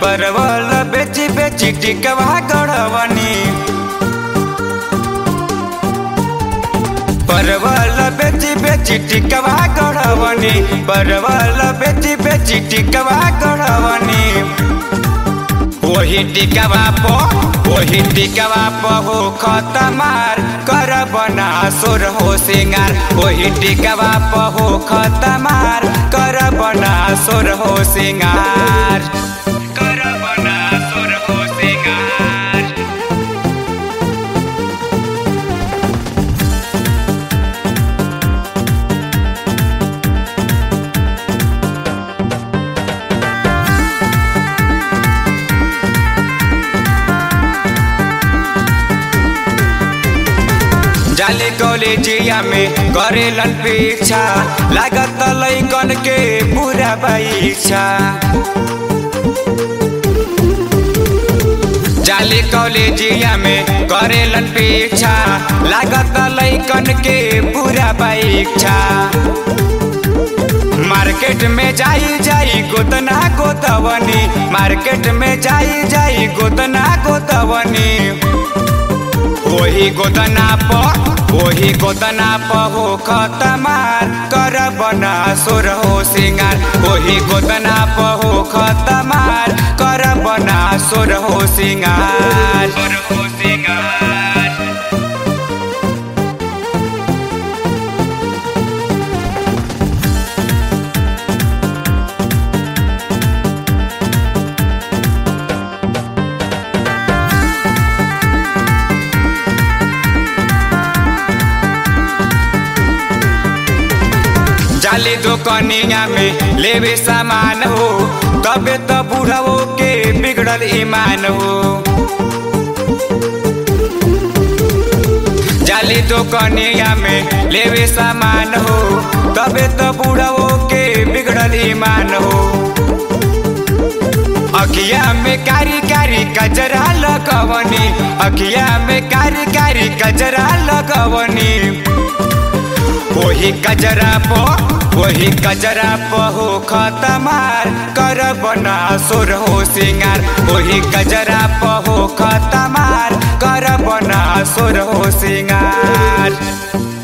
परवल बेची बेची टिकवा गढ़वनी परवल बेची बेची टिकवा गढ़वनी परवल बेची बेची टिकवा गढ़वनी वही टिकवा पो वही टिकवा पो हो खतमार कर बना सुर हो सिंगार वही टिकवा पो हो खतमार कर बना सुर हो सिंगार कर बना सुर हो सिंगार जाले कॉलेजिया में करेलन पीछा लागत लैकन के पूरा परीक्षा जाले कॉलेजिया में करेलन पीछा लागत लैकन के पूरा परीक्षा मार्केट में जाई जाई गोतना गोतवनी मार्केट में जाई जाई गोतना गोतवनी वही गोदना प वही गोदना प हो खतमार कर बना सुर हो सिंगार वही गोदना प हो खतमार कर बना सुर हो सिंगार सुर हो सिंगार जाली दुकनिया में लेवे सामान हो तबे तो बूढ़ो के बिगड़ल ईमान हो जाली दुकनिया में लेवे सामान हो तबे तो बूढ़ो के बिगड़ल ईमान हो अखिया में कारी कारी कजरा लगवनी अखिया में कारी कारी कजरा लगवनी वही कजरा पो वही कजरा पो हो खतमार कर बना सुर हो सिंगार वही कजरा पो हो खतमार कर बना सुर हो सिंगार